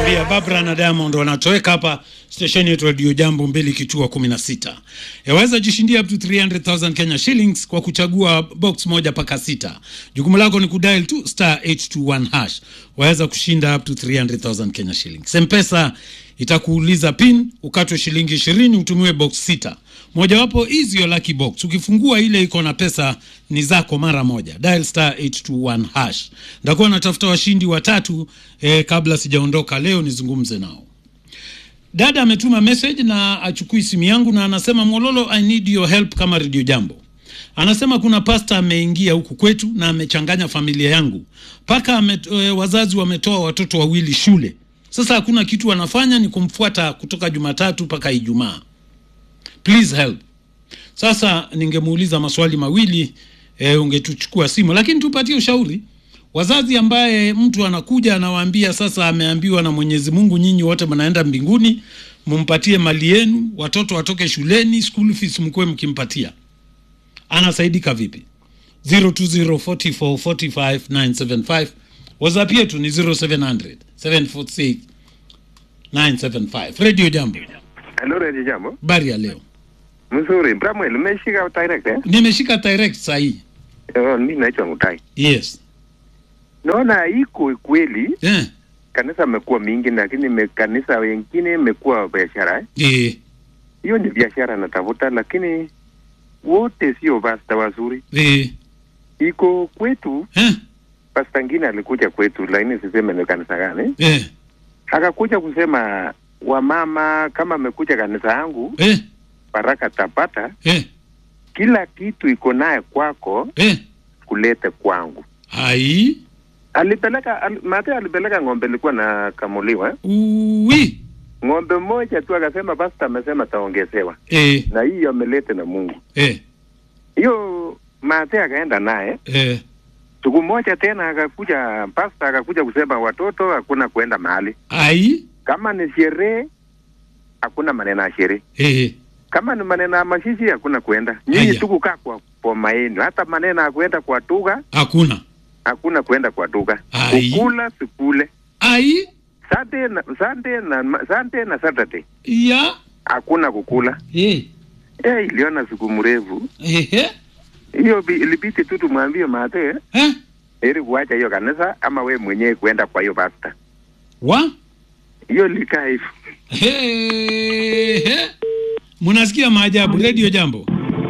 nakwambia Barbara na Diamond wanatoweka hapa stesheni yetu Radio Jambo mbili kituo 16. Yaweza jishindia up to 300,000 Kenya shillings kwa kuchagua box moja paka sita. Jukumu lako ni kudial tu star 821 hash. Waweza kushinda up to 300,000 Kenya shillings. Mpesa itakuuliza pin, ukatwe shilingi 20 utumiwe box sita. Mojawapo is your lucky box. Ukifungua ile iko na pesa ni zako mara moja. Dial star 821 hash. Ndakuwa natafuta washindi watatu eh, kabla sijaondoka leo nizungumze nao. Dada ametuma message na achukui simu yangu na anasema Mololo, I need your help kama Radio Jambo. Anasema kuna pasta ameingia huku kwetu na amechanganya familia yangu mpaka e, wazazi wametoa watoto wawili shule. Sasa hakuna kitu wanafanya, ni kumfuata kutoka Jumatatu mpaka Ijumaa. Please help. Sasa ningemuuliza maswali mawili e, ungetuchukua simu, lakini tupatie ushauri wazazi ambaye mtu anakuja anawaambia sasa ameambiwa na Mwenyezi Mungu nyinyi wote mnaenda mbinguni, mumpatie mali yenu, watoto watoke shuleni, school fees mkuwe mkimpatia, anasaidika vipi? 0204445975 WhatsApp yetu ni 0700 746 975. Radio Jambo. Hello, Radio Jambo. Bari ya leo. Mzuri. Bramwell, umeshika direct eh? Nimeshika direct sahi. Oh, mimi naitwa Mutai. Yes. Naona iko kweli Eh. kanisa amekuwa mingi, lakini me, kanisa wengine imekuwa biashara eh? Eh. Hiyo ni biashara natafuta, lakini wote sio pasta wazuri. Eh. Iko kwetu, Eh. pasta ngine alikuja kwetu, lakini siseme ni kanisa gani, Eh. akakuja kusema wamama, kama amekuja kanisa yangu Eh. baraka tapata, Eh. kila kitu iko naye kwako, Eh. kulete kwangu. Hai. alipeleka al, mate alipeleka ng'ombe ilikuwa na kamuliwa eh? Uwi. ng'ombe mmoja tu akasema pasta amesema taongezewa Eh. na hiyo amelete na Mungu Eh. hiyo mate akaenda naye Eh. siku moja tena akakuja pasta akakuja kusema watoto hakuna kuenda mahali Hai. kama ni sherehe hakuna maneno ya sherehe Eh. kama ni maneno ya mashishi hakuna kuenda nyinyi Aya. tu kukaa kwa poma yenu hata maneno ya kuenda kwa duka Hakuna. hakuna kuenda kwa duka Ai. kukula sikule Ai. Sunday na Sunday na Sunday na Saturday Ya. hakuna kukula. Eh. Eh, iliona siku mrefu Eh. hiyo, bi- ilibidi tu tumwambie mate Eh. ili kuacha hiyo kanisa ama we mwenyewe kuenda kwa hiyo pasta. Wa. Hiyo likaa hivyo. He, he. Munasikia maajabu. Radio Jambo.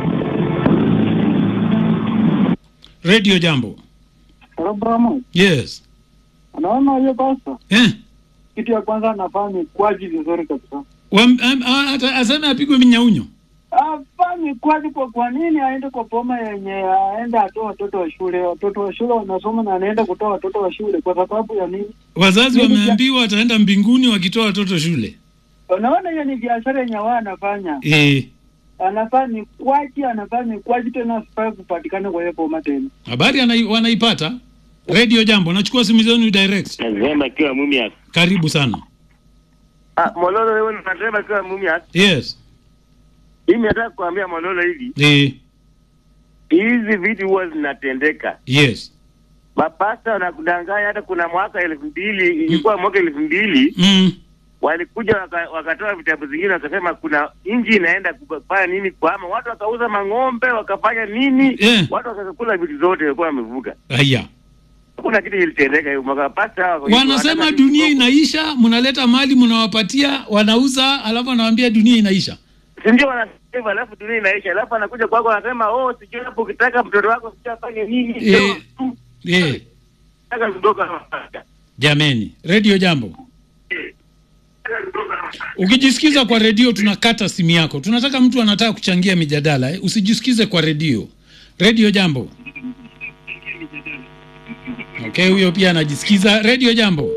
Radio Jambo. Abrahamu, Yes. unaona hiyo pasta, Eh. kitu ya kwanza anafanya kwaji vizuri kabisa. Wam- am- a- ata- Aseme apigwe minyaunyo. Afanye kwaji kwa kwa nini aende kwa poma yenye aende atoe watoto wa shule? Watoto wa shule wanasoma na anaenda kutoa watoto wa shule kwa sababu ya nini? Wazazi Mimi ja- wameambiwa wataenda mbinguni wakitoa watoto shule. Unaona hiyo ni biashara yenye wao anafanya, Eh. anafaa ni kwaji, anafaa ni kwaji tena, asifai kupatikana kwa hiyo poma tena. Habari anai, wanaipata. Radio Jambo. Nachukua simu zenu direct. Nasema kiwa Mumias. Karibu sana. Ah, Mololo wewe unasema kiwa Mumias. Yes. Mimi nataka kuambia Mololo hivi. Eh. Hizi vitu huwa zinatendeka. Yes. Mapasta wanakudanganya hata kuna mwaka elfu mbili ilikuwa mwaka elfu mbili Mm. walikuja waka, wakatoa vitabu zingine wakasema kuna nchi inaenda kufanya nini kwama watu wakauza mang'ombe wakafanya nini Eh. watu wakakula vitu zote walikuwa wamevuka Haya. hakuna kitu ilitendeka hiyo mwaka pasta hawa- Wanasema wanataka dunia kidogo. inaisha, mnaleta mali mnawapatia, wanauza, alafu wanawaambia dunia inaisha. si ndio wanasema hivyo, alafu dunia inaisha, alafu anakuja kwako anasema oh, sijui hapo ukitaka mtoto wako sijui afanye nini Eh. Sema tu, Eh. nataka kutoka Jameni, Radio Jambo. Ukijisikiza kwa redio tunakata simu yako. Tunataka mtu anataka kuchangia mijadala eh? Usijisikize kwa redio. Radio Jambo. Okay, huyo pia anajisikiza. Radio Jambo.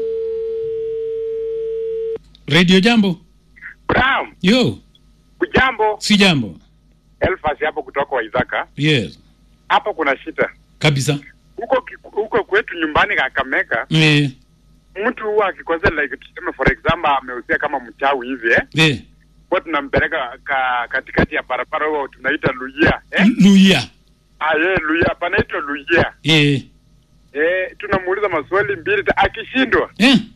Radio Jambo. Bram, Yo, ujambo. si jambo. Elfas hapo kutoka Waithaka. Yes. Hapo kuna shida Kabisa. huko ki- huko kwetu nyumbani Kakamega, Eh, mtu huwa akikosea, like tuseme for example ameusia kama mchawi hivi eh, eh. huwa tunampeleka ka, katikati ya barabara, huo tunaita luia eh? Luya. Ah, ye, luia panaitwa luia Eh. eh, tunamuuliza maswali mbili ta, akishindwa Eh.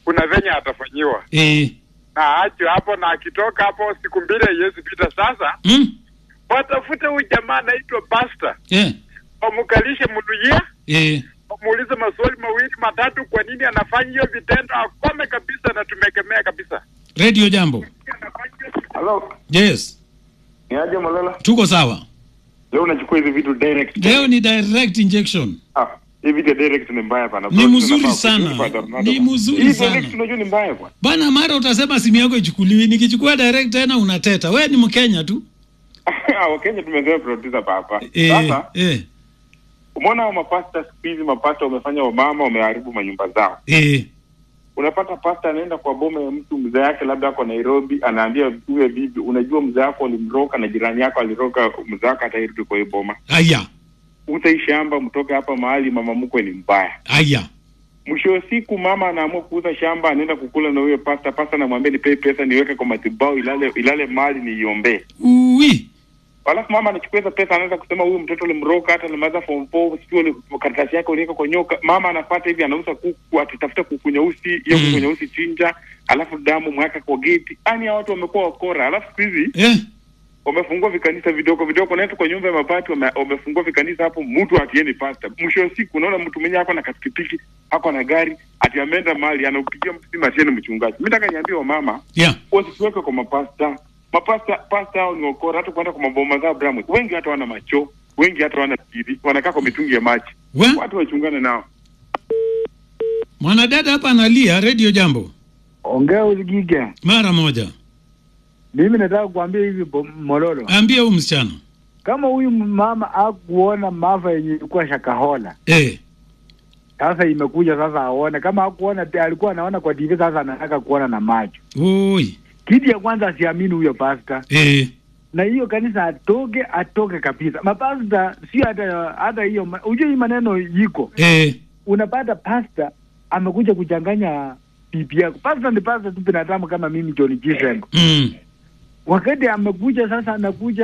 kuna venye atafanyiwa eh, na aache hapo, na akitoka hapo siku mbili haiwezi pita. Sasa mm, watafute huyu jamaa anaitwa Basta, eh, wamkalishe Muluya, eh, wamuulize maswali mawili matatu, kwa nini anafanya hiyo vitendo, akome kabisa na tumekemea kabisa. radio jambo Halo, yes ni aje Malala? tuko sawa Leo unachukua hizi vitu direct. leo ni direct injection Ah, hii vitu ya direct ni mbaya bana. Ni Bro, mzuri tunafaa sana. kulipa tornado Ni bana. mzuri Hii sana. direct unajua ni mbaya bwana. bana mara utasema simu yako ichukuliwi nikichukua direct tena unateta we ni mkenya tu Ah, Wakenya tumezoea producer papa. eh, Sasa eh, umeona hao mapasta siku hizi mapasta wamefanya wamama wameharibu manyumba zao. eh, Unapata pasta anaenda kwa boma ya mtu mzee yake labda ako Nairobi, anaambia huyo bibi, unajua mzee wako alimroka na jirani yako aliroka mzee wako atairudi kwa hiyo boma. aya Utai shamba mtoke hapa mahali mama mkwe ni mbaya. aya mwisho wa siku mama anaamua kuuza shamba anaenda kukula na huyo pasta pasta anamwambia nipe pesa niweke kwa matibao ilale ilale mali niiombee uwi alafu mama anachukua hizo pesa anaanza kusema huyu mtoto ulimroka hata alimaliza form four sijui uli- karatasi yake uliweka kwa nyoka mama anapata hivi anauza kuku atitafuta kuku nyeusi hiyo Mm. kuku nyeusi chinja alafu damu mwaka kwa geti yani hao watu wamekuwa wakora alafu siku hizi eh, wamefungua vikanisa vidogo vidogo naenda kwa nyumba ya mabati wame- wamefungua vikanisa hapo mtu atieni pasta mwisho wa siku unaona mtu mwenyewe ako na pikipiki ako na gari ati ameenda mali anaupigia mtu simu atieni mchungaji mi taka niambie wamama yeah. wasituweke kwa mapasta mapasta pasta hao ni wakora hata kwenda kwa maboma zao Bramwell. wengi hata wana macho wengi hata wana kiri wanakaa kwa mitungi ya maji we watu wachungane nao mwanadada hapa analia radio jambo Ongea usikike. mara moja Mimi nataka kuambia hivi Bo- Mololo, ambia huyu msichana kama huyu mama akuona maafa yenye ilikuwa Shakahola, eh, sasa imekuja sasa aone. Kama hakuona te- alikuwa anaona kwa TV, sasa anataka kuona na macho. oi Kitu ya kwanza asiamini huyo pasta, eh, na hiyo kanisa atoke, atoke kabisa. Mapasta sio hata hata hiyo, ma- ujue hii maneno yiko, eh, unapata pasta amekuja kuchanganya bibi yako. Pasta ni pasta tu, binadamu kama mimi John Kisembo. mm. Wakati amekuja sasa, anakuja